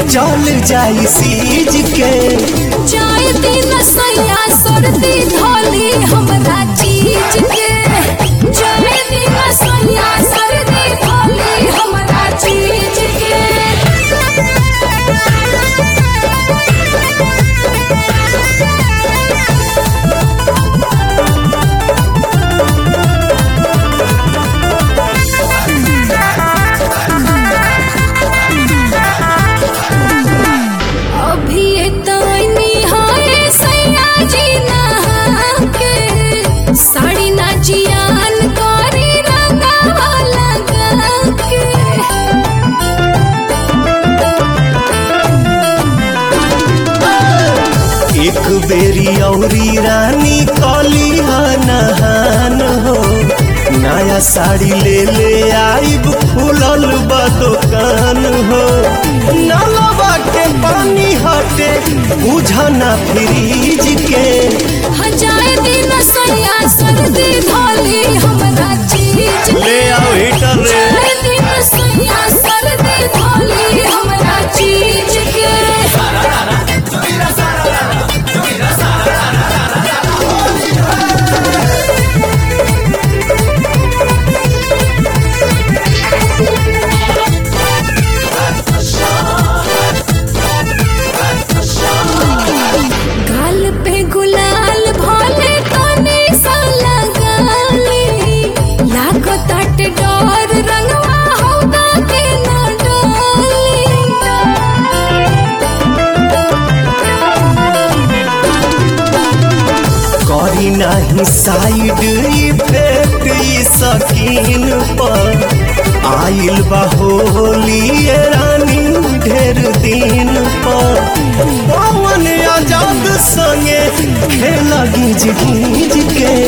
चल जाई सीज के जाए दिन सैया सर्दी धोली हमरा चीज के जाए दिन सैया सर्दी धोली हमरा चीज अभी तनी हाय सैया जी नहा के साड़ी ना जियान करी रंगावा लगा के एक बेरी औरी रानी कली नहान हो नया साड़ी ले ले आइब खुलल बा दुकान हो नलवा के पानी हटे बुझना फ्रीज के हजाए दिन सैया सर्दी धोली हमरा चीज ले आओ हीटर रे जाए दिन सैया सर्दी धोली हमरा चीज के गाल पे गुलाल भोले तने सा लगाली लाखो तट डोर रंगवा होगा के न करी नाही साइड इफेक्ट ई सकीन पर आइल बा होली ये रानी ढेर दिन पर पवन आजाद संगे खेल गीज गीज के